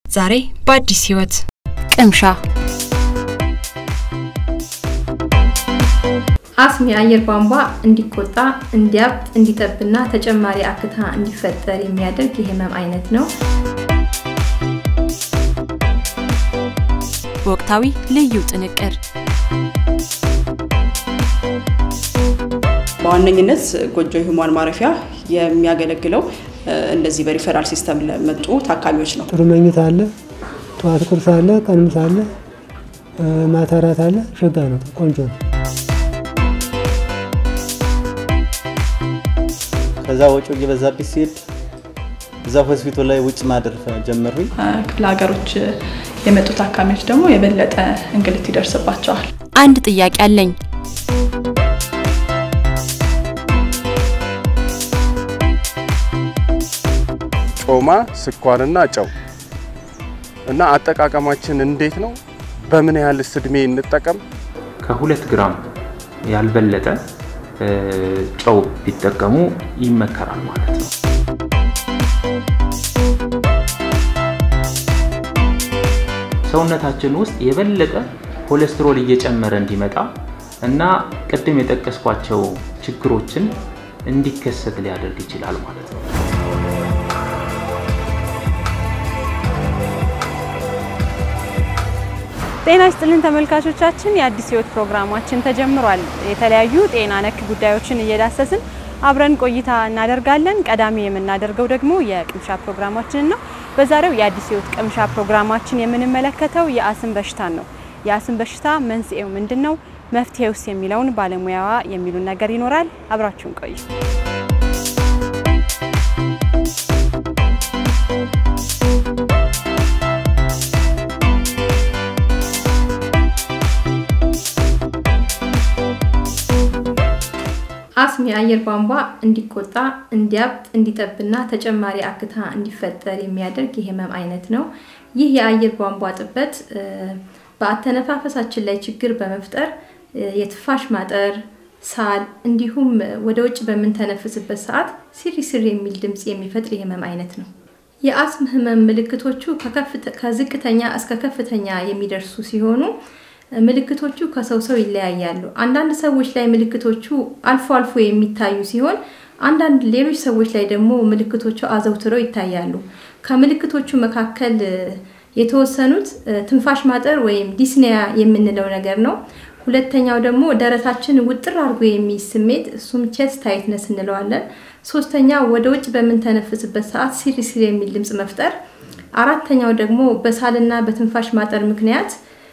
ዛሬ በአዲስ ህይወት ቅምሻ አስም የአየር ቧንቧ እንዲቆጣ፣ እንዲያብጥ፣ እንዲጠብና ተጨማሪ አክታ እንዲፈጠር የሚያደርግ የህመም አይነት ነው። ወቅታዊ ልዩ ጥንቅር በዋነኝነት ጎጆ ህሙማን ማረፊያ የሚያገለግለው እንደዚህ በሪፈራል ሲስተም ለመጡ ታካሚዎች ነው። ጥሩ መኝታ አለ፣ ጠዋት ቁርስ አለ፣ ቀን ምሳ አለ፣ ማታ እራት አለ። ሸጋ ነው፣ ቆንጆ ነው። ከዛ ወጪው እየበዛብኝ ሲሄድ እዛ ሆስፒታል ላይ ውጭ ማደር ጀመሩኝ። ክፍለ ሀገሮች የመጡ ታካሚዎች ደግሞ የበለጠ እንግልት ይደርስባቸዋል። አንድ ጥያቄ አለኝ። ጮማ፣ ስኳርና ጨው እና አጠቃቀማችን እንዴት ነው? በምን ያህልስ እድሜ እንጠቀም? ከሁለት ግራም ያልበለጠ ጨው ቢጠቀሙ ይመከራል ማለት ነው። ሰውነታችን ውስጥ የበለጠ ኮሌስትሮል እየጨመረ እንዲመጣ እና ቅድም የጠቀስኳቸው ችግሮችን እንዲከሰት ሊያደርግ ይችላል ማለት ነው። ጤና ይስጥልን ተመልካቾቻችን፣ የአዲስ ህይወት ፕሮግራማችን ተጀምሯል። የተለያዩ ጤና ነክ ጉዳዮችን እየዳሰስን አብረን ቆይታ እናደርጋለን። ቀዳሚ የምናደርገው ደግሞ የቅምሻ ፕሮግራማችን ነው። በዛሬው የአዲስ ህይወት ቅምሻ ፕሮግራማችን የምንመለከተው የአስም በሽታን ነው። የአስም በሽታ መንስኤው ምንድን ነው? መፍትሄውስ የሚለውን ባለሙያዋ የሚሉን ነገር ይኖራል። አብራችሁን ቆዩ። አስም የአየር ቧንቧ እንዲቆጣ፣ እንዲያብጥ፣ እንዲጠብና ተጨማሪ አክታ እንዲፈጠር የሚያደርግ የህመም አይነት ነው። ይህ የአየር ቧንቧ ጥበት በአተነፋፈሳችን ላይ ችግር በመፍጠር የትፋሽ ማጠር፣ ሳል እንዲሁም ወደ ውጭ በምንተነፍስበት ሰዓት ሲሪ ሲሪ የሚል ድምፅ የሚፈጥር የህመም አይነት ነው። የአስም ህመም ምልክቶቹ ከዝቅተኛ እስከ ከፍተኛ የሚደርሱ ሲሆኑ ምልክቶቹ ከሰው ሰው ይለያያሉ። አንዳንድ ሰዎች ላይ ምልክቶቹ አልፎ አልፎ የሚታዩ ሲሆን አንዳንድ ሌሎች ሰዎች ላይ ደግሞ ምልክቶቹ አዘውትረው ይታያሉ። ከምልክቶቹ መካከል የተወሰኑት ትንፋሽ ማጠር ወይም ዲስኒያ የምንለው ነገር ነው። ሁለተኛው ደግሞ ደረታችን ውጥር አድርጎ የሚይዝ ስሜት እሱም ቼስት ታይትነስ እንለዋለን። ሶስተኛ ወደ ውጭ በምንተነፍስበት ሰዓት ሲሪ ሲሪ የሚል ድምፅ መፍጠር። አራተኛው ደግሞ በሳልና በትንፋሽ ማጠር ምክንያት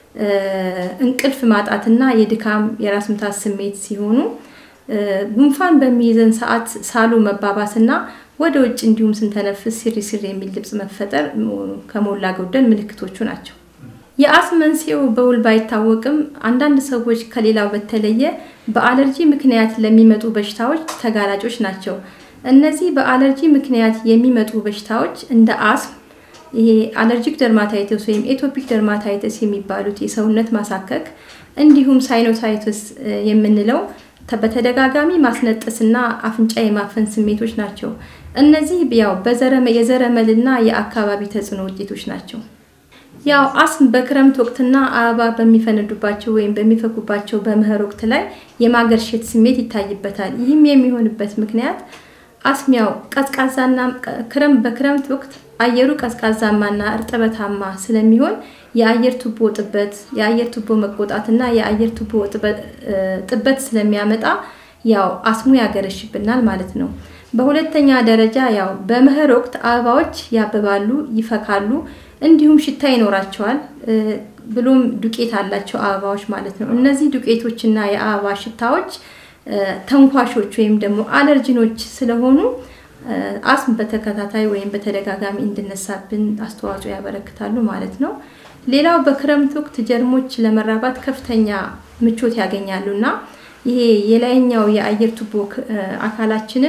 እንቅልፍ ማጣትና የድካም የራስ ምታት ስሜት ሲሆኑ ጉንፋን በሚይዘን ሰዓት ሳሉ መባባስና ወደ ውጭ እንዲሁም ስንተነፍስ ሲሪ ሲሪ የሚል ድምፅ መፈጠር ከሞላ ጎደል ምልክቶቹ ናቸው። የአስም መንስኤው በውል ባይታወቅም አንዳንድ ሰዎች ከሌላው በተለየ በአለርጂ ምክንያት ለሚመጡ በሽታዎች ተጋላጮች ናቸው። እነዚህ በአለርጂ ምክንያት የሚመጡ በሽታዎች እንደ አስም ይሄ አለርጂክ ደርማታይተስ ወይም ኤቶፒክ ደርማታይተስ የሚባሉት የሰውነት ማሳከክ እንዲሁም ሳይኖሳይተስ የምንለው በተደጋጋሚ ማስነጠስና አፍንጫ የማፈን ስሜቶች ናቸው። እነዚህ ያው የዘረመልና የአካባቢ ተጽዕኖ ውጤቶች ናቸው። ያው አስም በክረምት ወቅትና አበባ በሚፈነዱባቸው ወይም በሚፈኩባቸው በመኸር ወቅት ላይ የማገርሸት ስሜት ይታይበታል። ይህም የሚሆንበት ምክንያት አስም ያው ቀዝቃዛና ክረምት በክረምት ወቅት አየሩ ቀዝቃዛማና እርጥበታማ ስለሚሆን የአየር ቱቦ ጥበት፣ የአየር ቱቦ መቆጣትና የአየር ቱቦ ጥበት ስለሚያመጣ ያው አስሙ ያገረሽብናል ማለት ነው። በሁለተኛ ደረጃ ያው በመኸር ወቅት አበባዎች ያብባሉ፣ ይፈካሉ፣ እንዲሁም ሽታ ይኖራቸዋል። ብሎም ዱቄት አላቸው አበባዎች ማለት ነው። እነዚህ ዱቄቶችና የአበባ ሽታዎች ተንኳሾች ወይም ደግሞ አለርጂኖች ስለሆኑ አስም በተከታታይ ወይም በተደጋጋሚ እንድነሳብን አስተዋጽኦ ያበረክታሉ ማለት ነው። ሌላው በክረምት ወቅት ጀርሞች ለመራባት ከፍተኛ ምቾት ያገኛሉ እና ይሄ የላይኛው የአየር ቱቦ አካላችንን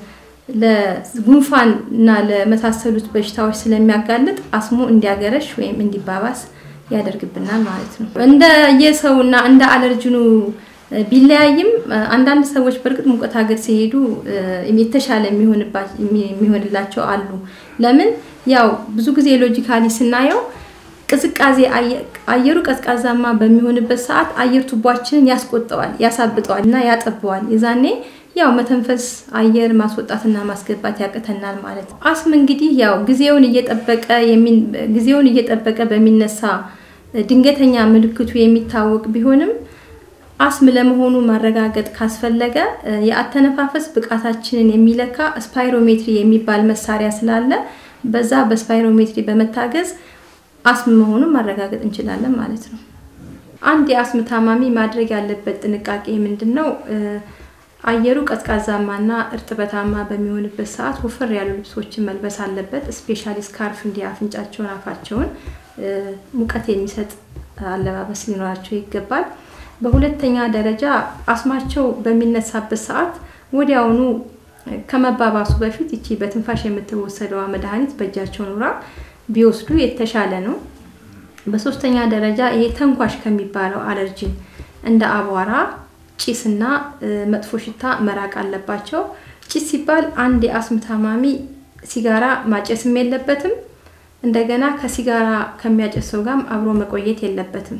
ለጉንፋን እና ለመሳሰሉት በሽታዎች ስለሚያጋልጥ አስሙ እንዲያገረሽ ወይም እንዲባባስ ያደርግብናል ማለት ነው። እንደ የሰውና እንደ አለርጅኑ ቢለያይም አንዳንድ ሰዎች በእርግጥ ሙቀት ሀገር ሲሄዱ የተሻለ የሚሆንላቸው አሉ። ለምን ያው ብዙ ጊዜ ሎጂካሊ ስናየው ቅዝቃዜ አየሩ ቀዝቃዛማ በሚሆንበት ሰዓት አየር ቱቧችንን ያስቆጠዋል፣ ያሳብጠዋል እና ያጠበዋል። የዛኔ ያው መተንፈስ አየር ማስወጣትና ማስገባት ያቅተናል ማለት ነው። አስም እንግዲህ ያው ጊዜውን እየጠበቀ ጊዜውን እየጠበቀ በሚነሳ ድንገተኛ ምልክቱ የሚታወቅ ቢሆንም አስም ለመሆኑ ማረጋገጥ ካስፈለገ የአተነፋፈስ ብቃታችንን የሚለካ ስፓይሮሜትሪ የሚባል መሳሪያ ስላለ በዛ በስፓይሮሜትሪ በመታገዝ አስም መሆኑን ማረጋገጥ እንችላለን ማለት ነው። አንድ የአስም ታማሚ ማድረግ ያለበት ጥንቃቄ ምንድን ነው? አየሩ ቀዝቃዛማና እርጥበታማ በሚሆንበት ሰዓት ወፈር ያሉ ልብሶችን መልበስ አለበት። ስፔሻሊ ስካርፍ እንዲ አፍንጫቸውን፣ አፋቸውን ሙቀት የሚሰጥ አለባበስ ሊኖራቸው ይገባል። በሁለተኛ ደረጃ አስማቸው በሚነሳበት ሰዓት ወዲያውኑ ከመባባሱ በፊት ይቺ በትንፋሽ የምትወሰደዋ መድኃኒት በእጃቸው ኑራ ቢወስዱ የተሻለ ነው። በሶስተኛ ደረጃ ይሄ ተንኳሽ ከሚባለው አለርጂን እንደ አቧራ፣ ጭስና መጥፎ ሽታ መራቅ አለባቸው። ጭስ ሲባል አንድ የአስም ታማሚ ሲጋራ ማጨስም የለበትም። እንደገና ከሲጋራ ከሚያጨሰው ጋርም አብሮ መቆየት የለበትም።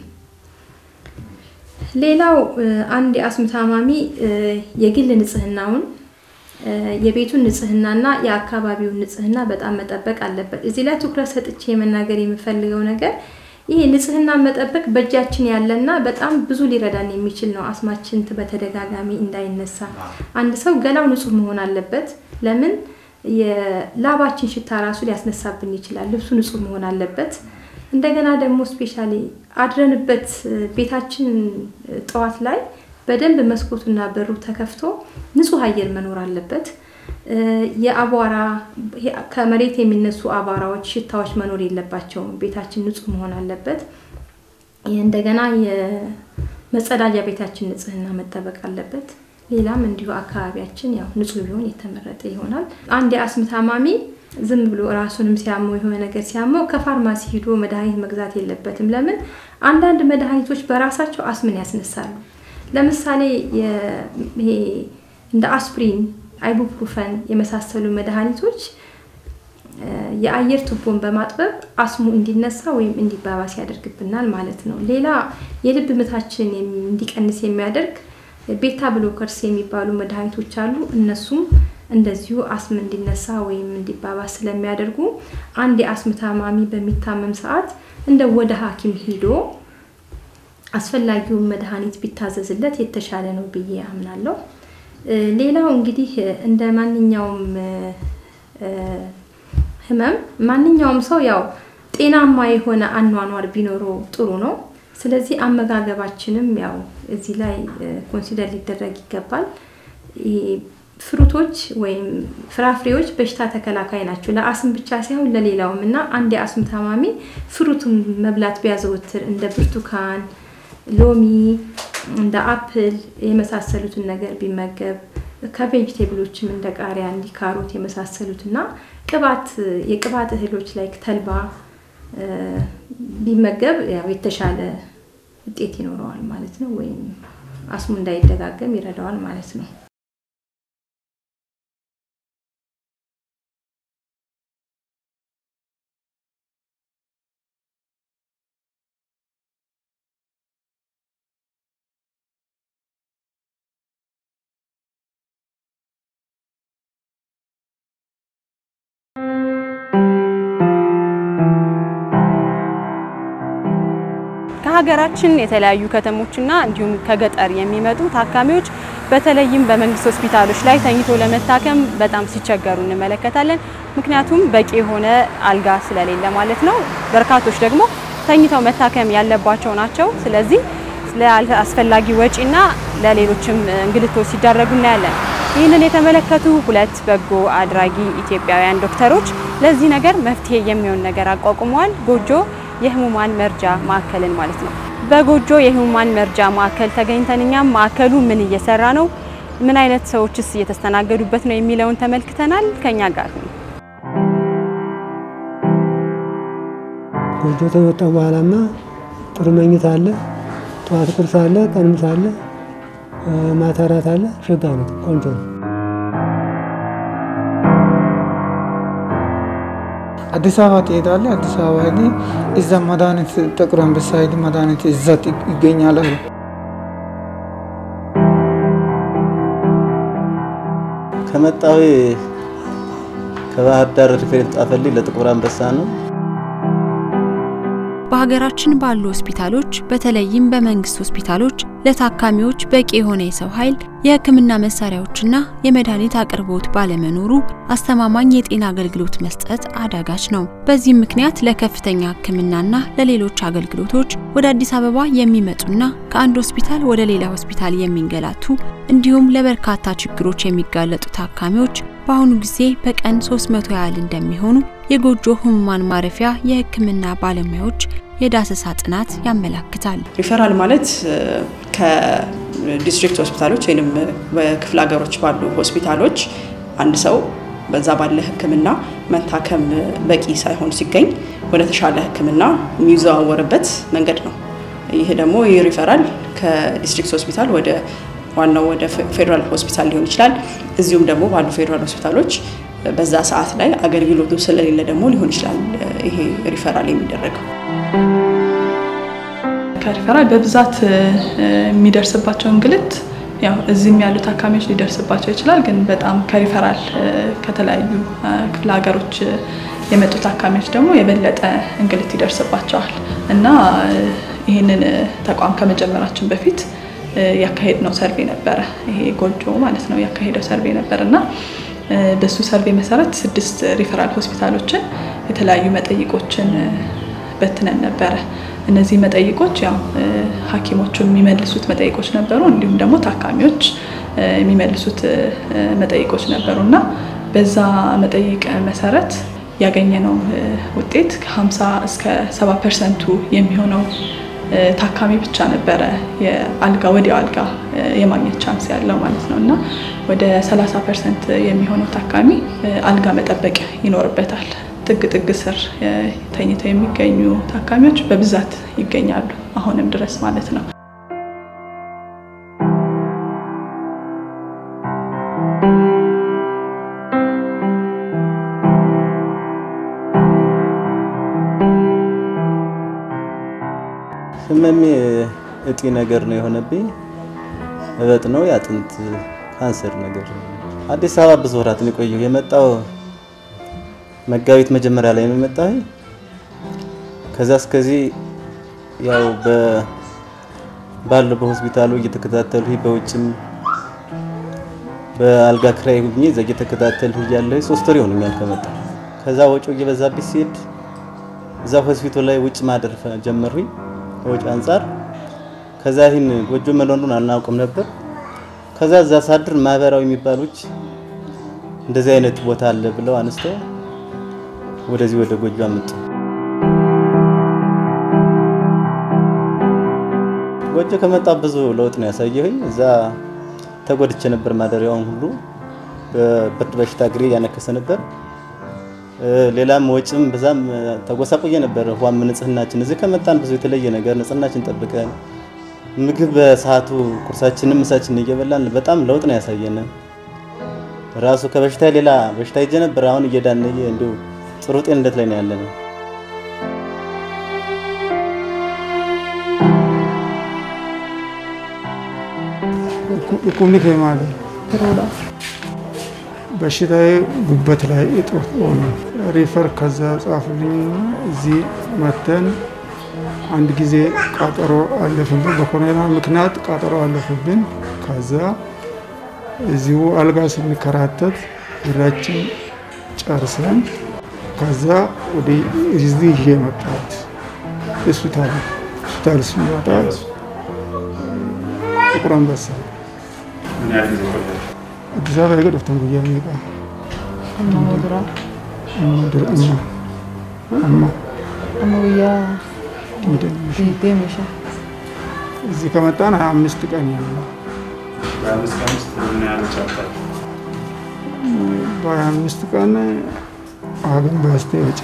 ሌላው አንድ የአስም ታማሚ የግል ንጽህናውን የቤቱን ንጽህናና የአካባቢውን ንጽህና በጣም መጠበቅ አለበት። እዚህ ላይ ትኩረት ሰጥቼ መናገር የምፈልገው ነገር ይሄ ንጽህና መጠበቅ በእጃችን ያለና በጣም ብዙ ሊረዳን የሚችል ነው። አስማችን በተደጋጋሚ እንዳይነሳ አንድ ሰው ገላው ንጹህ መሆን አለበት። ለምን የላባችን ሽታ ራሱ ሊያስነሳብን ይችላል። ልብሱ ንጹህ መሆን አለበት። እንደገና ደግሞ ስፔሻሊ አድረንበት ቤታችን ጠዋት ላይ በደንብ መስኮቱና በሩ ተከፍቶ ንጹህ አየር መኖር አለበት። የአቧራ ከመሬት የሚነሱ አቧራዎች፣ ሽታዎች መኖር የለባቸውም። ቤታችን ንጹህ መሆን አለበት። እንደገና የመጸዳጃ ቤታችን ንጽህና መጠበቅ አለበት። ሌላም እንዲሁ አካባቢያችን ያው ንጹህ ቢሆን የተመረጠ ይሆናል። አንድ የአስም ታማሚ ዝም ብሎ ራሱንም ሲያመው የሆነ ነገር ሲያመው ከፋርማሲ ሂዶ መድኃኒት መግዛት የለበትም። ለምን አንዳንድ መድኃኒቶች በራሳቸው አስምን ያስነሳሉ። ለምሳሌ ይሄ እንደ አስፕሪን፣ አይቡፕሩፈን የመሳሰሉ መድኃኒቶች የአየር ቱቦን በማጥበብ አስሙ እንዲነሳ ወይም እንዲባባስ ያደርግብናል ማለት ነው። ሌላ የልብ ምታችን እንዲቀንስ የሚያደርግ ቤታ ብሎከርስ የሚባሉ መድኃኒቶች አሉ። እነሱም እንደዚሁ አስም እንዲነሳ ወይም እንዲባባስ ስለሚያደርጉ አንድ የአስም ታማሚ በሚታመም ሰዓት እንደ ወደ ሐኪም ሂዶ አስፈላጊውን መድኃኒት ቢታዘዝለት የተሻለ ነው ብዬ አምናለሁ። ሌላው እንግዲህ እንደ ማንኛውም ህመም ማንኛውም ሰው ያው ጤናማ የሆነ አኗኗር ቢኖረው ጥሩ ነው። ስለዚህ አመጋገባችንም ያው እዚህ ላይ ኮንሲደር ሊደረግ ይገባል። ፍሩቶች ወይም ፍራፍሬዎች በሽታ ተከላካይ ናቸው፣ ለአስም ብቻ ሳይሆን ለሌላውም እና አንድ የአስም ታማሚ ፍሩትን መብላት ቢያዘወትር እንደ ብርቱካን፣ ሎሚ፣ እንደ አፕል የመሳሰሉትን ነገር ቢመገብ ከቬጅቴብሎችም እንደ ቃሪያ፣ እንዲ ካሮት የመሳሰሉት እና ቅባት የቅባት እህሎች ላይ ተልባ ቢመገብ ያው የተሻለ ውጤት ይኖረዋል ማለት ነው። ወይም አስሙ እንዳይደጋገም ይረዳዋል ማለት ነው። ከሀገራችን የተለያዩ ከተሞችና እንዲሁም ከገጠር የሚመጡ ታካሚዎች በተለይም በመንግስት ሆስፒታሎች ላይ ተኝቶ ለመታከም በጣም ሲቸገሩ እንመለከታለን። ምክንያቱም በቂ የሆነ አልጋ ስለሌለ ማለት ነው። በርካቶች ደግሞ ተኝተው መታከም ያለባቸው ናቸው። ስለዚህ ለአስፈላጊ ወጪና ለሌሎችም እንግልቶች ሲዳረጉ እናያለን። ይህንን የተመለከቱ ሁለት በጎ አድራጊ ኢትዮጵያውያን ዶክተሮች ለዚህ ነገር መፍትሄ የሚሆን ነገር አቋቁመዋል። ጎጆ የህሙማን መርጃ ማዕከልን ማለት ነው። በጎጆ የህሙማን መርጃ ማዕከል ተገኝተን እኛም ማዕከሉ ምን እየሰራ ነው፣ ምን አይነት ሰዎችስ እየተስተናገዱበት ነው የሚለውን ተመልክተናል። ከኛ ጋር ነው። ጎጆ ከመጣ በኋላማ ጥሩ መኝታ አለ፣ ጠዋት ቁርስ አለ፣ ቀን ምሳ አለ፣ ማታ ራት አለ። ሸጋ ነው፣ ቆንጆ ነው። አዲስ አበባ ትሄዳለህ። አዲስ አበባ ሄዲ እዛ መድኃኒት ጥቁር አንበሳ ሄዲ መድኃኒት እዛ ይገኛል አሉ። ከመጣሁ ከባህር ዳር ሪፌር ጣፈልኝ ለጥቁር አንበሳ ነው። በሀገራችን ባሉ ሆስፒታሎች በተለይም በመንግስት ሆስፒታሎች ለታካሚዎች በቂ የሆነ የሰው ኃይል፣ የሕክምና መሳሪያዎችና የመድኃኒት አቅርቦት ባለመኖሩ አስተማማኝ የጤና አገልግሎት መስጠት አዳጋች ነው። በዚህም ምክንያት ለከፍተኛ ሕክምናና ለሌሎች አገልግሎቶች ወደ አዲስ አበባ የሚመጡና ከአንድ ሆስፒታል ወደ ሌላ ሆስፒታል የሚንገላቱ እንዲሁም ለበርካታ ችግሮች የሚጋለጡ ታካሚዎች በአሁኑ ጊዜ በቀን 300 ያህል እንደሚሆኑ የጎጆ ህሙማን ማረፊያ የህክምና ባለሙያዎች የዳሰሳ ጥናት ያመላክታል። ሪፈራል ማለት ከዲስትሪክት ሆስፒታሎች ወይም በክፍለ ሀገሮች ባሉ ሆስፒታሎች አንድ ሰው በዛ ባለ ህክምና መታከም በቂ ሳይሆን ሲገኝ ወደ ተሻለ ህክምና የሚዘዋወርበት መንገድ ነው። ይህ ደግሞ ይህ ሪፈራል ከዲስትሪክት ሆስፒታል ወደ ዋናው ወደ ፌዴራል ሆስፒታል ሊሆን ይችላል። እዚሁም ደግሞ ባሉ ፌዴራል ሆስፒታሎች በዛ ሰዓት ላይ አገልግሎቱ ስለሌለ ደግሞ ሊሆን ይችላል ይሄ ሪፈራል የሚደረገው። ከሪፈራል በብዛት የሚደርስባቸው እንግልት ያው እዚህም ያሉ ታካሚዎች ሊደርስባቸው ይችላል። ግን በጣም ከሪፈራል ከተለያዩ ክፍለ ሀገሮች የመጡ ታካሚዎች ደግሞ የበለጠ እንግልት ይደርስባቸዋል እና ይህንን ተቋም ከመጀመራችን በፊት ያካሄድ ነው ሰርቬ ነበረ። ይሄ ጎጆ ማለት ነው ያካሄደው ሰርቬ ነበር እና በሱ ሰርቬ መሰረት ስድስት ሪፈራል ሆስፒታሎችን የተለያዩ መጠይቆችን በትነን ነበረ። እነዚህ መጠይቆች ያው ሐኪሞቹ የሚመልሱት መጠይቆች ነበሩ፣ እንዲሁም ደግሞ ታካሚዎች የሚመልሱት መጠይቆች ነበሩ እና በዛ መጠይቅ መሰረት ያገኘነው ውጤት ከ50 እስከ 70 ፐርሰንቱ የሚሆነው ታካሚ ብቻ ነበረ የአልጋ ወዲያው አልጋ የማግኘት ቻንስ ያለው ማለት ነው እና ወደ 30 ፐርሰንት የሚሆነው ታካሚ አልጋ መጠበቅ ይኖርበታል። ጥግ ጥግ ስር ተኝተው የሚገኙ ታካሚዎች በብዛት ይገኛሉ አሁንም ድረስ ማለት ነው። ህመሜ እጢ ነገር ነው የሆነብኝ። እበጥ ነው የአጥንት ካንሰር ነገር። አዲስ አበባ ብዙ ወራት ነው የቆየሁ። የመጣው መጋቢት መጀመሪያ ላይ ነው የመጣሁ። ከዛ እስከዚህ ያው ባለው በሆስፒታሉ እየተከታተሉ በውጭም በአልጋ ክራይ ሁኜ እዛ እየተከታተሉ እያለሁ ሶስት ወር ይሆነኛል ከመጣሁ። ከዛ ወጪው እየበዛብኝ ሲሄድ እዛ ሆስፒታል ላይ ውጭ ማደር ጀመርኩኝ ከወጪ አንጻር። ከዛ ይህን ጎጆ መኖሩን አናውቅም ነበር። ከዛ እዛ ሳድር ማህበራዊ የሚባሉች እንደዚህ አይነት ቦታ አለ ብለው አንስተው ወደዚህ ወደ ጎጆ አመጡ። ጎጆ ከመጣ ብዙ ለውጥ ነው ያሳየሁኝ። እዛ ተጎድቼ ነበር። ማደሪያውን ሁሉ በብርድ በሽታ እግሬ ያነከሰ ነበር። ሌላም ወጭም በዛም ተጎሳቆየ ነበር። ውሃም ንጽህናችን እዚህ ከመጣን ብዙ የተለየ ነገር ንጽህናችን ጠብቀን ምግብ በሰዓቱ ቁርሳችንን ምሳችንን እየበላን በጣም ለውጥ ነው ያሳየን። ራሱ ከበሽታ ሌላ በሽታ ይዤ ነበር። አሁን እየዳነየ እንዲሁ ጥሩ ጤንነት ላይ ነው ያለነው። ቁምኒ ከማለ በሽታዬ ጉበት ላይ እጦት ሆነ። ሪፈር ከዛ ጻፉልኝና እዚህ መተን አንድ ጊዜ ቃጠሮ አለፍብን። በኮሮና ምክንያት ቃጠሮ አለፍብን። ከዛ እዚሁ አልጋ ስንከራተት ብራችን ጨርሰን ከዛ ወደ እዚህ ይዤ መጣሁት። ሆስፒታል ሆስፒታል ስንመጣ ጥቁር አንበሳ አዲስ አበባ የገደፍተን ጉያ ሚቃ እዚህ ከመጣን ሀያ አምስት ቀን ያለ በሀያ አምስት ቀን ሀገን በስቴ ወጪ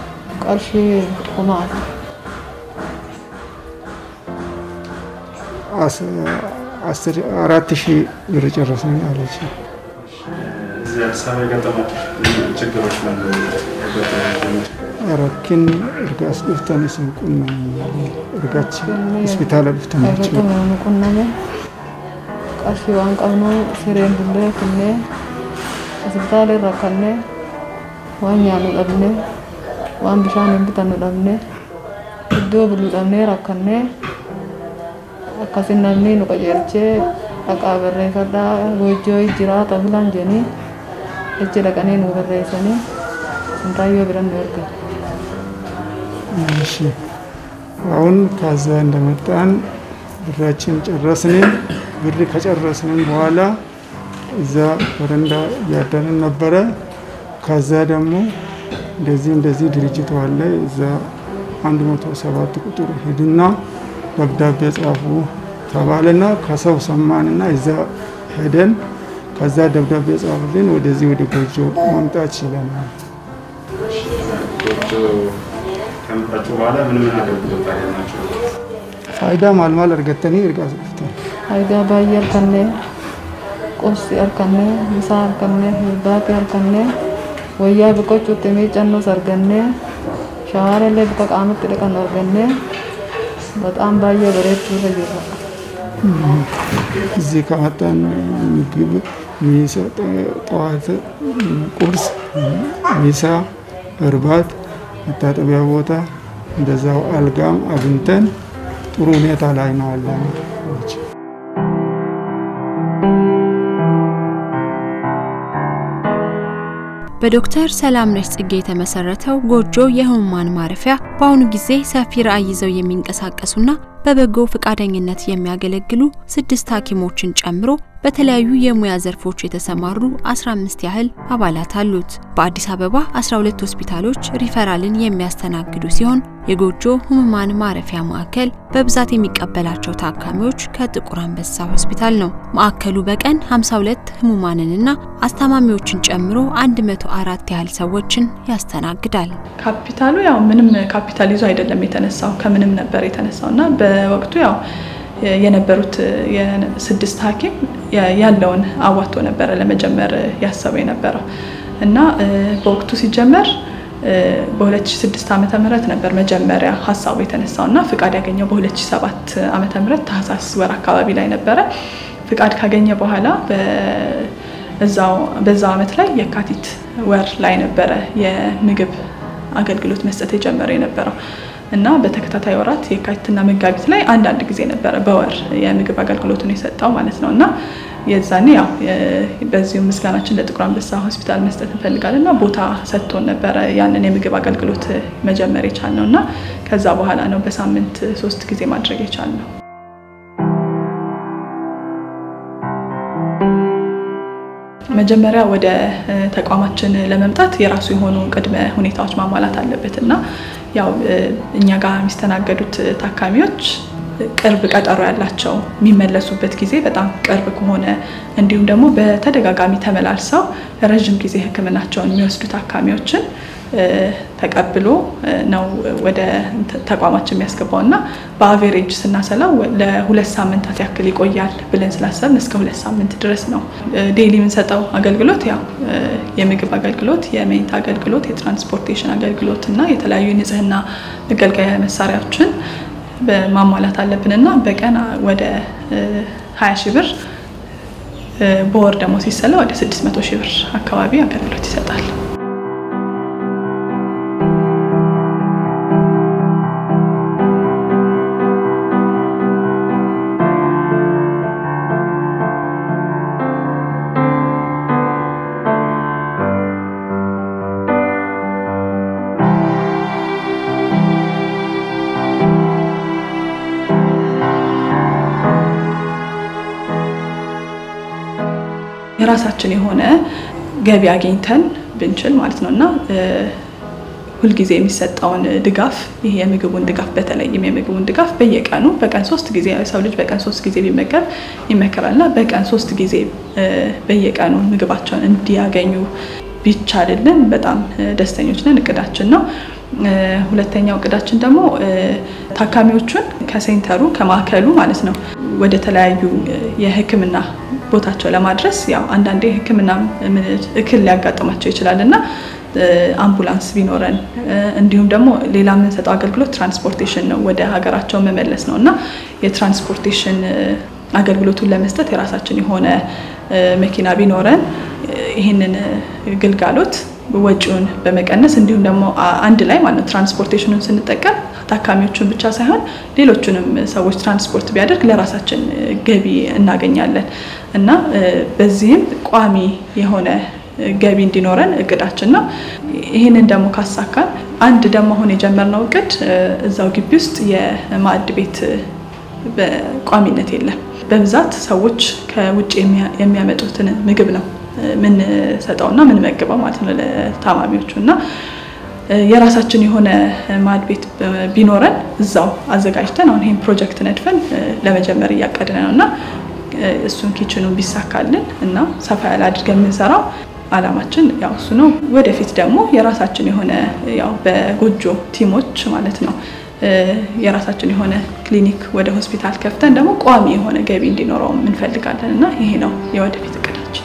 ቀርሺ ቁማት አራት ሺህ ብር ጨረስን አለች። እዚህ አዲስ አበባ የገጠማችሁ ችግሮች ረኪን እርጋስ dhuftani isin qunnamanii ergachi hospitaala dhuftanii jechuudha. nu qunname qarshii waan qabnu sireen bullee kunnee hospitaala irra kannee waan nyaannu dhabne waan bishaan hin bitannu dhabne iddoo bulu dhabnee rakkannee akkasin namni nu qajeelchee dhaqaa barreeffadhaa goojjoo jiraata filan jedhanii jechi dhaqanii nu barreessanii sintaayyoo biran nu ergan. እሺ አሁን ከዛ እንደመጣን ብራችን ጨረስን። ብር ከጨረስን በኋላ እዛ በረንዳ እያደርን ነበረ። ከዛ ደግሞ እንደዚህ እንደዚህ ድርጅት አለ እዛ አንድ መቶ ሰባት ቁጥር ሂድና ደብዳቤ ጻፉ ተባለና ከሰው ሰማንና እዛ ሄደን ከዛ ደብዳቤ ጻፉልን። ወደዚህ ወደ ጎጆ ማምጣት ችለናል። ከመጣችሁ በኋላ ምን ምን አገልግሎት አገኛችሁ? ፋይዳ ማልማል እርገተኒ እርጋ ስፍታል Faayidaa baay'ee argannee qubsi argannee misaa argannee hirbaati argannee wayyaa biqochuutti miiccannoos argannee shawaarallee bifa qaamatti dhiqan argannee በጣም ባየ በሬቱ ተጀራ እዚህ ከመጣን ምግብ ሚሳ ጠዋት ቁርስ፣ ሚሳ፣ እርባት፣ መታጠቢያ ቦታ እንደዛው አልጋም አግኝተን ጥሩ ሁኔታ ላይ ነው ያለን። በዶክተር ሰላምነሽ ጽጌ የተመሰረተው ጎጆ የህሙማን ማረፊያ በአሁኑ ጊዜ ሰፊ ራዕይ ይዘው የሚንቀሳቀሱና በበጎ ፈቃደኝነት የሚያገለግሉ ስድስት ሐኪሞችን ጨምሮ በተለያዩ የሙያ ዘርፎች የተሰማሩ 15 ያህል አባላት አሉት። በአዲስ አበባ 12 ሆስፒታሎች ሪፈራልን የሚያስተናግዱ ሲሆን የጎጆ ህሙማን ማረፊያ ማዕከል በብዛት የሚቀበላቸው ታካሚዎች ከጥቁር አንበሳ ሆስፒታል ነው። ማዕከሉ በቀን 52 ህሙማንንና አስታማሚዎችን ጨምሮ 104 ያህል ሰዎችን ያስተናግዳል። ካፒታሉ ያው ምንም ካፒታል ይዞ አይደለም የተነሳው ከምንም ነበር የተነሳው እና በወቅቱ ያው የነበሩት የስድስት ሐኪም ያለውን አዋቶ ነበረ ለመጀመር ያሰበው የነበረው እና በወቅቱ ሲጀመር በ2006 ዓመተ ምህረት ነበር መጀመሪያ ሀሳቡ የተነሳው እና ፍቃድ ያገኘው በ2007 ዓመተ ምህረት ታህሳስ ወር አካባቢ ላይ ነበረ። ፍቃድ ካገኘ በኋላ በዛው ዓመት ላይ የካቲት ወር ላይ ነበረ የምግብ አገልግሎት መስጠት የጀመረ የነበረው እና በተከታታይ ወራት የካቲትና መጋቢት ላይ አንዳንድ ጊዜ ነበረ በወር የምግብ አገልግሎቱን የሰጠው ማለት ነው እና የዛኔ ያው በዚሁ ምስጋናችን ለጥቁር አንበሳ ሆስፒታል መስጠት እንፈልጋለን እና ቦታ ሰጥቶን ነበረ ያንን የምግብ አገልግሎት መጀመር የቻልነው እና ከዛ በኋላ ነው በሳምንት ሶስት ጊዜ ማድረግ የቻልነው። መጀመሪያ ወደ ተቋማችን ለመምጣት የራሱ የሆኑ ቅድመ ሁኔታዎች ማሟላት አለበት እና ያው እኛ ጋር የሚስተናገዱት ታካሚዎች ቅርብ ቀጠሮ ያላቸው የሚመለሱበት ጊዜ በጣም ቅርብ ከሆነ እንዲሁም ደግሞ በተደጋጋሚ ተመላልሰው ረዥም ጊዜ ሕክምናቸውን የሚወስዱ ታካሚዎችን ተቀብሎ ነው ወደ ተቋማችን የሚያስገባው እና በአቬሬጅ ስናሰላው ለሁለት ሳምንታት ያክል ይቆያል ብለን ስላሰብን እስከ ሁለት ሳምንት ድረስ ነው። ዴይሊ የምንሰጠው አገልግሎት ያው የምግብ አገልግሎት፣ የመኝታ አገልግሎት፣ የትራንስፖርቴሽን አገልግሎት እና የተለያዩ የንጽህና መገልገያ መሳሪያዎችን ማሟላት አለብን እና በቀን ወደ 20 ሺህ ብር በወር ደግሞ ሲሰላ ወደ 600 ሺህ ብር አካባቢ አገልግሎት ይሰጣል። የራሳችን የሆነ ገቢ አግኝተን ብንችል ማለት ነው እና ሁልጊዜ የሚሰጠውን ድጋፍ ይሄ የምግቡን ድጋፍ በተለይም የምግቡን ድጋፍ በየቀኑ በቀን ሶስት ጊዜ ሰው ልጅ በቀን ሶስት ጊዜ ቢመገብ ይመከራል እና በቀን ሶስት ጊዜ በየቀኑ ምግባቸውን እንዲያገኙ ቢቻልልን በጣም ደስተኞች ነን። እቅዳችን ነው። ሁለተኛው እቅዳችን ደግሞ ታካሚዎቹን ከሴንተሩ ከማዕከሉ ማለት ነው ወደ ተለያዩ የሕክምና ቦታቸው ለማድረስ ያው አንዳንዴ ሕክምና እክል ሊያጋጥማቸው ይችላል እና አምቡላንስ ቢኖረን እንዲሁም ደግሞ ሌላ የምንሰጠው አገልግሎት ትራንስፖርቴሽን ነው፣ ወደ ሀገራቸው መመለስ ነው እና የትራንስፖርቴሽን አገልግሎቱን ለመስጠት የራሳችን የሆነ መኪና ቢኖረን ይህንን ግልጋሎት ወጪውን በመቀነስ እንዲሁም ደግሞ አንድ ላይ ማለት ትራንስፖርቴሽኑን ስንጠቀም ታካሚዎቹን ብቻ ሳይሆን ሌሎቹንም ሰዎች ትራንስፖርት ቢያደርግ ለራሳችን ገቢ እናገኛለን እና በዚህም ቋሚ የሆነ ገቢ እንዲኖረን እቅዳችን ነው። ይህንን ደግሞ ካሳካን አንድ ደግሞ አሁን የጀመርነው እቅድ እዛው ግቢ ውስጥ የማዕድ ቤት በቋሚነት የለም። በብዛት ሰዎች ከውጭ የሚያመጡትን ምግብ ነው ምንሰጠውና ምንመግበው ማለት ነው ለታማሚዎቹ እና የራሳችን የሆነ ማዕድ ቤት ቢኖረን እዛው አዘጋጅተን አሁን ይህን ፕሮጀክት ነድፈን ለመጀመር እያቀድን ነው እና እሱን ኪችኑን ቢሳካልን እና ሰፋ ያለ አድርገን የምንሰራው አላማችን ያው እሱ ነው። ወደፊት ደግሞ የራሳችን የሆነ ያው በጎጆ ቲሞች ማለት ነው የራሳችን የሆነ ክሊኒክ ወደ ሆስፒታል ከፍተን ደግሞ ቋሚ የሆነ ገቢ እንዲኖረው እንፈልጋለን እና ይሄ ነው የወደፊት እቅዳችን።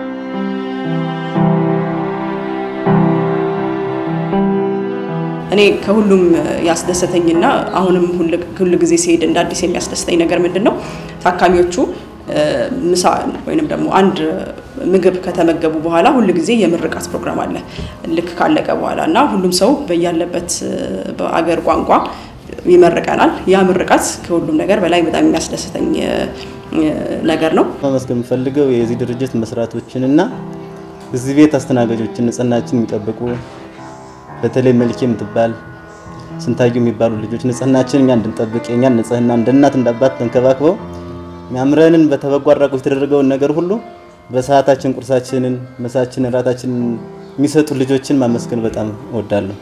እኔ ከሁሉም ያስደሰተኝና አሁንም ሁል ጊዜ ሲሄድ እንደ አዲስ የሚያስደስተኝ ነገር ምንድን ነው ታካሚዎቹ ምሳ ወይንም ደግሞ አንድ ምግብ ከተመገቡ በኋላ ሁል ጊዜ የምርቃት ፕሮግራም አለ ልክ ካለቀ በኋላ እና ሁሉም ሰው በያለበት በአገር ቋንቋ ይመርቀናል። ያ ምርቃት ከሁሉም ነገር በላይ በጣም የሚያስደስተኝ ነገር ነው። ማመስገን የምፈልገው የዚህ ድርጅት መስራቶችን እና እዚህ ቤት አስተናጋጆችን ንጽህናችን የሚጠብቁ በተለይ መልኬ የምትባል ስንታዩ የሚባሉ ልጆች ንጽህናችን እኛ እንድንጠብቅ የእኛን ንጽህና እንደ እናት እንዳባት ተንከባክበው የሚያምረንን በተበጎ አድራጎት የተደረገውን ነገር ሁሉ በሰዓታችን ቁርሳችንን፣ ምሳችንን፣ እራታችንን የሚሰጡ ልጆችን ማመስገን በጣም እወዳለሁ።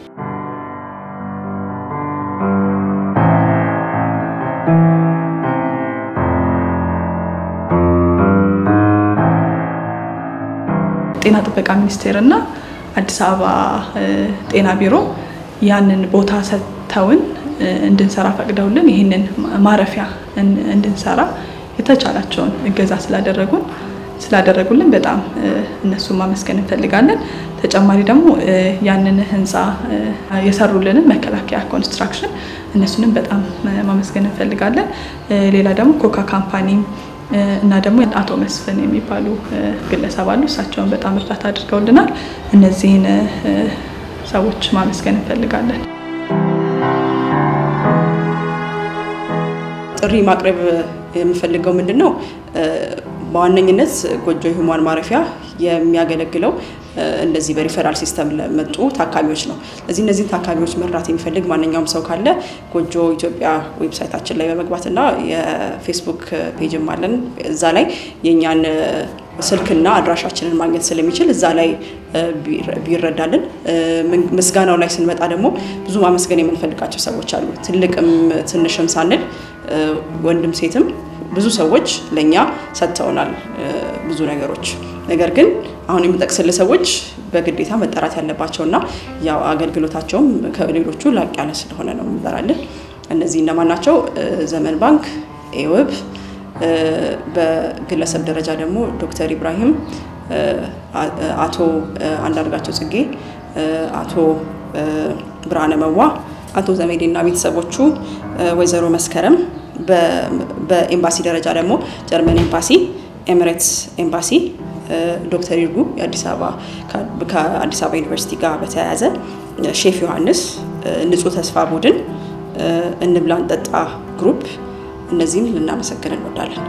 ጤና ጥበቃ ሚኒስቴር እና አዲስ አበባ ጤና ቢሮ ያንን ቦታ ሰጥተውን እንድንሰራ ፈቅደውልን ይህንን ማረፊያ እንድንሰራ የተቻላቸውን እገዛ ስላደረጉን ስላደረጉልን በጣም እነሱን ማመስገን እንፈልጋለን። ተጨማሪ ደግሞ ያንን ህንፃ የሰሩልንን መከላከያ ኮንስትራክሽን እነሱንም በጣም ማመስገን እንፈልጋለን። ሌላ ደግሞ ኮካ ካምፓኒ እና ደግሞ አቶ መስፍን የሚባሉ ግለሰብ አሉ። እሳቸውን በጣም እርዳታ አድርገውልናል። እነዚህን ሰዎች ማመስገን እንፈልጋለን። ጥሪ ማቅረብ የምፈልገው ምንድን ነው? በዋነኝነት ጎጆ ህሙማን ማረፊያ የሚያገለግለው እንደዚህ በሪፈራል ሲስተም ለመጡ ታካሚዎች ነው። ስለዚህ እነዚህን ታካሚዎች መርዳት የሚፈልግ ማንኛውም ሰው ካለ ጎጆ ኢትዮጵያ ዌብሳይታችን ላይ በመግባትና የፌስቡክ ፔጅም አለን። እዛ ላይ የእኛን ስልክና አድራሻችንን ማግኘት ስለሚችል እዛ ላይ ቢረዳልን። ምስጋናው ላይ ስንመጣ ደግሞ ብዙ ማመስገን የምንፈልጋቸው ሰዎች አሉ። ትልቅም ትንሽም ሳንል ወንድም ሴትም ብዙ ሰዎች ለእኛ ሰጥተውናል ብዙ ነገሮች። ነገር ግን አሁን የምጠቅስልህ ሰዎች በግዴታ መጠራት ያለባቸውና ያው አገልግሎታቸውም ከሌሎቹ ላቅ ያለ ስለሆነ ነው የምጠራልህ። እነዚህ እነማን ናቸው? ዘመን ባንክ፣ ኤውብ፣ በግለሰብ ደረጃ ደግሞ ዶክተር ኢብራሂም፣ አቶ አንዳርጋቸው ጽጌ፣ አቶ ብርሃነ መዋ፣ አቶ ዘሜዴና ቤተሰቦቹ፣ ወይዘሮ መስከረም በኤምባሲ ደረጃ ደግሞ ጀርመን ኤምባሲ፣ ኤሚሬትስ ኤምባሲ፣ ዶክተር ይርጉ የአዲስ አበባ ከአዲስ አበባ ዩኒቨርሲቲ ጋር በተያያዘ ሼፍ ዮሐንስ፣ ንጹህ ተስፋ ቡድን፣ እንብላ እንጠጣ ግሩፕ እነዚህም ልናመሰግን እንወዳለን።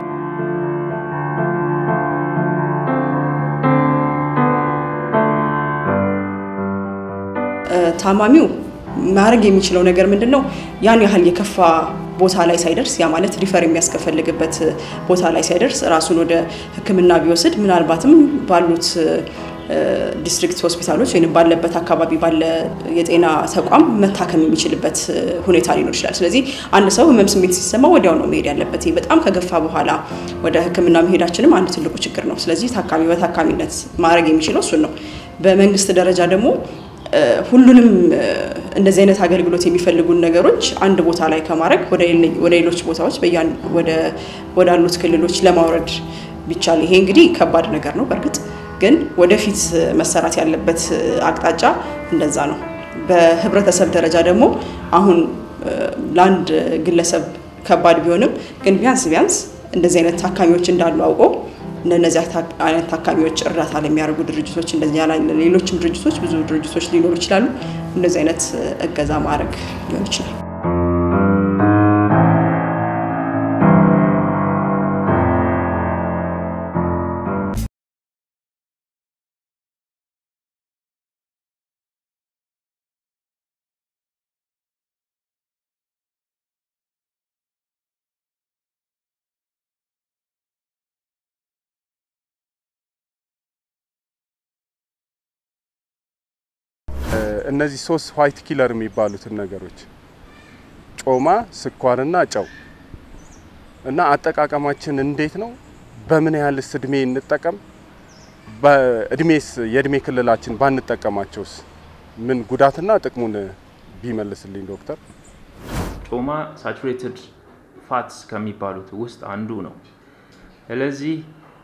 ታማሚው ማድረግ የሚችለው ነገር ምንድን ነው? ያን ያህል የከፋ ቦታ ላይ ሳይደርስ ያ ማለት ሪፈር የሚያስከፈልግበት ቦታ ላይ ሳይደርስ ራሱን ወደ ሕክምና ቢወስድ ምናልባትም ባሉት ዲስትሪክት ሆስፒታሎች ወይም ባለበት አካባቢ ባለ የጤና ተቋም መታከም የሚችልበት ሁኔታ ሊኖር ይችላል። ስለዚህ አንድ ሰው ህመም ስሜት ሲሰማ ወዲያው ነው መሄድ ያለበት። በጣም ከገፋ በኋላ ወደ ሕክምና መሄዳችንም አንድ ትልቁ ችግር ነው። ስለዚህ ታካሚ በታካሚነት ማድረግ የሚችለው እሱን ነው። በመንግስት ደረጃ ደግሞ ሁሉንም እንደዚህ አይነት አገልግሎት የሚፈልጉን ነገሮች አንድ ቦታ ላይ ከማድረግ ወደ ሌሎች ቦታዎች ወዳሉት ክልሎች ለማውረድ ቢቻል ይሄ እንግዲህ ከባድ ነገር ነው። በእርግጥ ግን ወደፊት መሰራት ያለበት አቅጣጫ እንደዛ ነው። በህብረተሰብ ደረጃ ደግሞ አሁን ለአንድ ግለሰብ ከባድ ቢሆንም ግን ቢያንስ ቢያንስ እንደዚህ አይነት ታካሚዎች እንዳሉ አውቆ እንደነዚህ አይነት ታካሚዎች እርዳታ ለሚያደርጉ ድርጅቶች እንደዚህ ያለ ሌሎችም ድርጅቶች ብዙ ድርጅቶች ሊኖሩ ይችላሉ። እንደዚህ አይነት እገዛ ማድረግ ሊሆን ይችላል። እነዚህ ሶስት ዋይት ኪለር የሚባሉትን ነገሮች ጮማ፣ ስኳርና ጨው እና አጠቃቀማችን እንዴት ነው? በምን ያህልስ እድሜ እንጠቀም? በእድሜስ የእድሜ ክልላችን ባንጠቀማቸውስ ምን ጉዳትና ጥቅሙን ቢመልስልኝ ዶክተር። ጮማ ሳቹሬትድ ፋትስ ከሚባሉት ውስጥ አንዱ ነው። ስለዚህ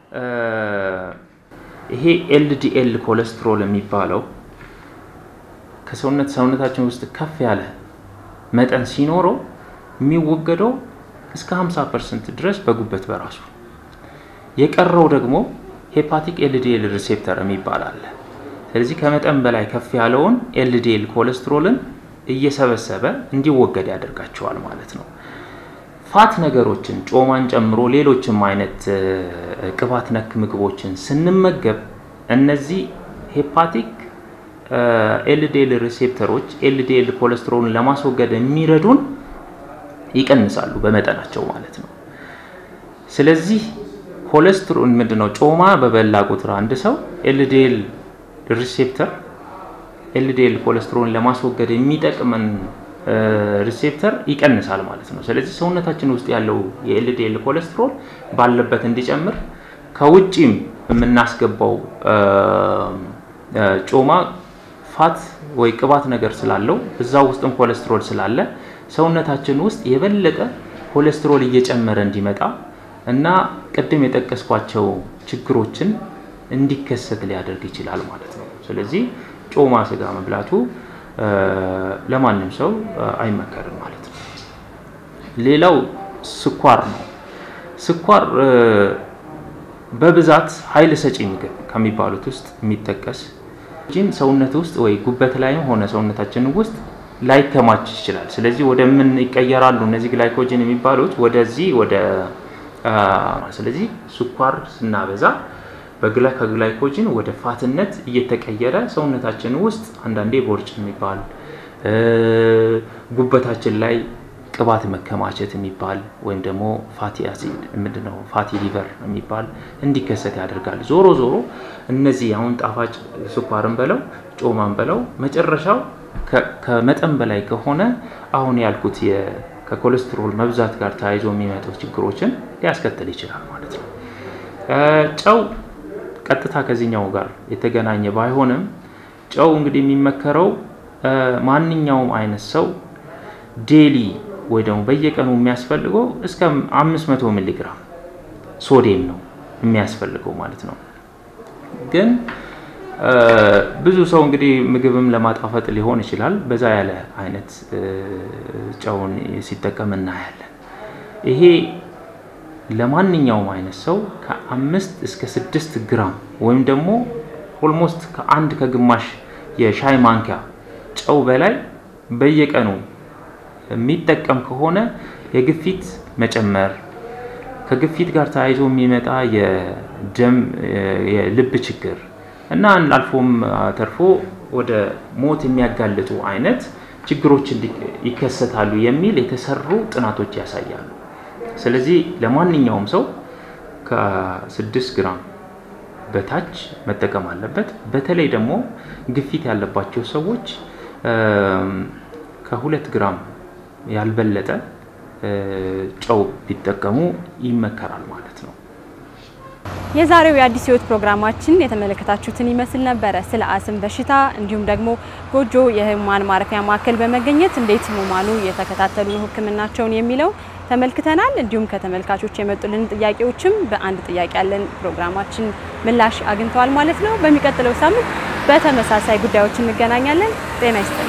ይሄ ኤልዲኤል ኮሌስትሮል የሚባለው ከሰውነት ሰውነታችን ውስጥ ከፍ ያለ መጠን ሲኖረው የሚወገደው እስከ 50 ፐርሰንት ድረስ በጉበት በራሱ የቀረው ደግሞ ሄፓቲክ ኤልዲኤል ሪሴፕተር የሚባል አለ። ስለዚህ ከመጠን በላይ ከፍ ያለውን ኤልዲኤል ኮሌስትሮልን እየሰበሰበ እንዲወገድ ያደርጋቸዋል ማለት ነው። ፋት ነገሮችን ጮማን ጨምሮ ሌሎችም አይነት ቅባት ነክ ምግቦችን ስንመገብ እነዚህ ሄፓቲክ ኤልዲኤል ሪሴፕተሮች ኤልዲኤል ኮሌስትሮልን ለማስወገድ የሚረዱን ይቀንሳሉ በመጠናቸው ማለት ነው። ስለዚህ ኮሌስትሮል ምንድነው? ጮማ በበላ ቁጥር አንድ ሰው ኤልዲኤል ሪሴፕተር ኤልዲኤል ኮሌስትሮልን ለማስወገድ የሚጠቅመን ሪሴፕተር ይቀንሳል ማለት ነው። ስለዚህ ሰውነታችን ውስጥ ያለው የኤልዲኤል ኮሌስትሮል ባለበት እንዲጨምር ከውጪም የምናስገባው ጮማ ፋት ወይ ቅባት ነገር ስላለው እዛ ውስጥም ኮሌስትሮል ስላለ ሰውነታችን ውስጥ የበለጠ ኮሌስትሮል እየጨመረ እንዲመጣ እና ቅድም የጠቀስኳቸው ችግሮችን እንዲከሰት ሊያደርግ ይችላል ማለት ነው። ስለዚህ ጮማ ስጋ መብላቱ ለማንም ሰው አይመከርም ማለት ነው። ሌላው ስኳር ነው። ስኳር በብዛት ኃይል ሰጪ ምግብ ከሚባሉት ውስጥ የሚጠቀስ ጂን ሰውነት ውስጥ ወይ ጉበት ላይም ሆነ ሰውነታችን ውስጥ ላይከማች ይችላል። ስለዚህ ወደ ምን ይቀየራሉ እነዚህ ግላይኮጅን የሚባሉት ወደዚህ ወደ ስለዚህ ስኳር ስናበዛ በግላ ከግላይኮጅን ወደ ፋትነት እየተቀየረ ሰውነታችን ውስጥ አንዳንዴ ቦርጭ የሚባል ጉበታችን ላይ ቅባት መከማቸት የሚባል ወይም ደግሞ ፋቲ አሲድ ምንድነው ፋቲ ሊቨር የሚባል እንዲከሰት ያደርጋል። ዞሮ ዞሮ እነዚህ አሁን ጣፋጭ ስኳርን በለው ጮማን በለው መጨረሻው ከመጠን በላይ ከሆነ አሁን ያልኩት ከኮሌስትሮል መብዛት ጋር ተያይዞ የሚመጡ ችግሮችን ሊያስከትል ይችላል ማለት ነው። ጨው ቀጥታ ከዚህኛው ጋር የተገናኘ ባይሆንም ጨው እንግዲህ የሚመከረው ማንኛውም አይነት ሰው ዴሊ ወይ ደግሞ በየቀኑ የሚያስፈልገው እስከ 500 ሚሊ ግራም ሶዲየም ነው የሚያስፈልገው ማለት ነው። ግን ብዙ ሰው እንግዲህ ምግብም ለማጣፈጥ ሊሆን ይችላል በዛ ያለ አይነት ጨውን ሲጠቀም እናያለን። ይሄ ለማንኛውም አይነት ሰው ከአምስት እስከ ስድስት ግራም ወይም ደግሞ ኦልሞስት ከአንድ ከግማሽ የሻይ ማንኪያ ጨው በላይ በየቀኑ የሚጠቀም ከሆነ የግፊት መጨመር ከግፊት ጋር ተያይዞ የሚመጣ የደም የልብ ችግር እና አልፎም ተርፎ ወደ ሞት የሚያጋልጡ አይነት ችግሮች ይከሰታሉ የሚል የተሰሩ ጥናቶች ያሳያሉ። ስለዚህ ለማንኛውም ሰው ከስድስት ግራም በታች መጠቀም አለበት። በተለይ ደግሞ ግፊት ያለባቸው ሰዎች ከሁለት ግራም ያልበለጠ ጨው ቢጠቀሙ ይመከራል ማለት ነው። የዛሬው የአዲስ ሕይወት ፕሮግራማችን የተመለከታችሁትን ይመስል ነበረ። ስለ አስም በሽታ እንዲሁም ደግሞ ጎጆ የህሙማን ማረፊያ ማዕከል በመገኘት እንዴት ህሙማኑ እየተከታተሉ ነው ህክምናቸውን የሚለው ተመልክተናል። እንዲሁም ከተመልካቾች የመጡልን ጥያቄዎችም በአንድ ጥያቄ ያለን ፕሮግራማችን ምላሽ አግኝተዋል ማለት ነው። በሚቀጥለው ሳምንት በተመሳሳይ ጉዳዮች እንገናኛለን። ጤና ይስጥልኝ።